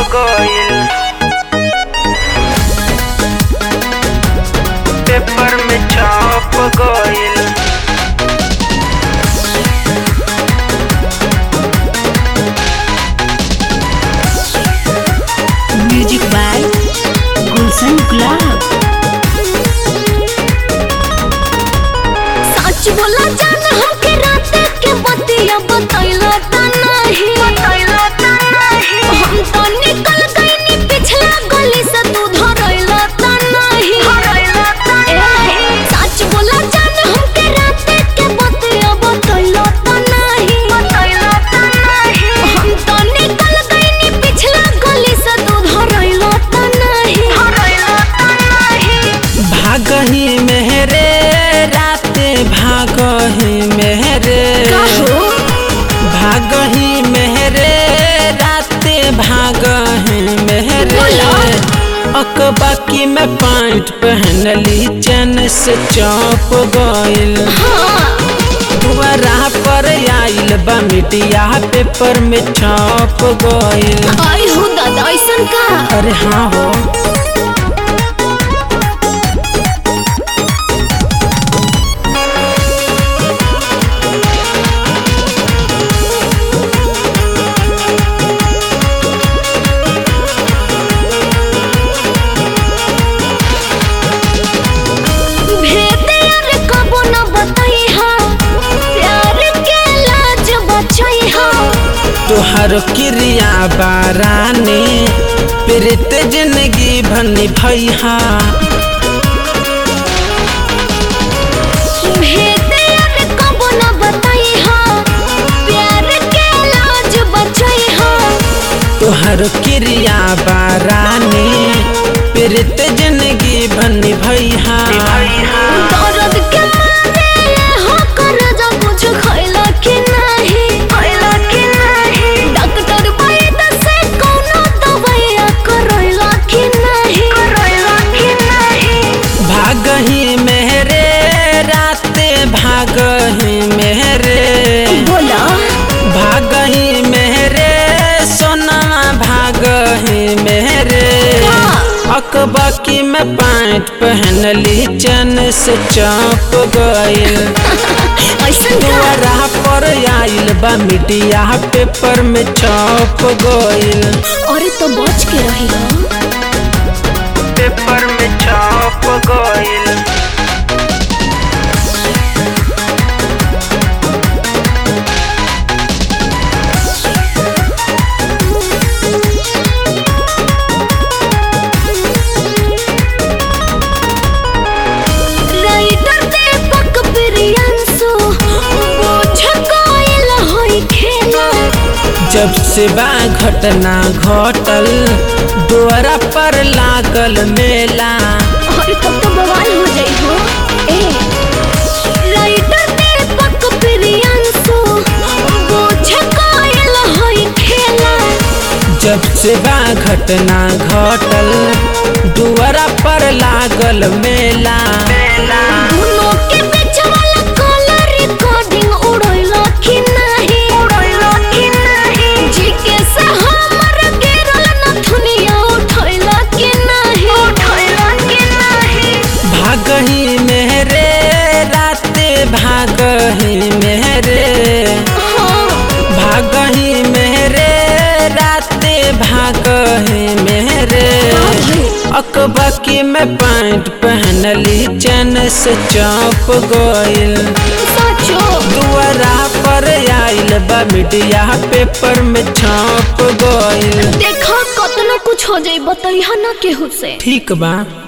गइल पेपर में छप गइल म्यूजिक बाय गुलशन गुलाब सच बोला जान हमके रात के बतिया बतैला त नहीं बतैला त नहीं हम तो निकल गइनी पिछला गली से तू धरैला त नहीं धरैला त नहीं सच बोला जान हमके रात के बतिया बतैला त नहीं बतैला त नहीं हम तो निकल गइनी पिछला गली से तू धरैला त नहीं धरैला त नहीं भागही मेहरे राते भागही मेहरे कहो भागही मेहरे राते भागही मेहरे बोला। अकबाकी में पैंट पहनली चैन से चौप गइल दुआरा पर आइल बा मिटिया पेपर में छप गइल आई हो दादा ऐसन का अरे हाँ हो भेदे यार कबो न बताई हा प्यार के लाज बचाई हा तोहर क्रिया बारानी प्रीत जिंदगी भनी भैया भेदे यार कबो न बताई हा प्यार के लाज बचाई हा तोहर क्रिया बारानी प्रीत जिंदगी भनी भैया दर्द के मारे हो कर जा कुछ खैला कि नहीं खैला कि नहीं डॉक्टर वैद से कोनो दवाइया करैला कि नहीं करैला कि नहीं भागही मेहरे राते भागही मेहरे बोला भागही मेहरे सोना भागही मेहरे अकबाकी में पैंट पहनली चैन से चौप गइल ऐसन का दुआरा पर आइल बा मीडिया पेपर में छप गइल अरे तो बच के रही पेपर में छप गइल राइटर दीपक प्रियंसु बोझ कोइल होई खेला जब से बा घटना घटल द्वारा पर लागल मेला अरे तब तो बवाल हो जाई हो ए राइटर दीपक प्रियंसु बोझ कोइल होई खेला जब से बा घटना घटल द्वारा पर लागल मेला दोनों के बीच वाला कॉलर रिकॉर्डिंग उड़ैला कि नहीं उड़ैला कि नहीं जी के से हमर गिरल नथुनिया उठैला कि नहीं उठैला कि नहीं भागही मेहरे राते भागही मेहरे हाँ भागही मेहरे राते भागही मेहरे अकबकी में पैंट पहनली चैन से चौप गइल सचो दुआरा पर आइल बा मीडिया पेपर में छप गइल देखा कतना कुछ हो जाई बतैहा ना केहू से ठीक बा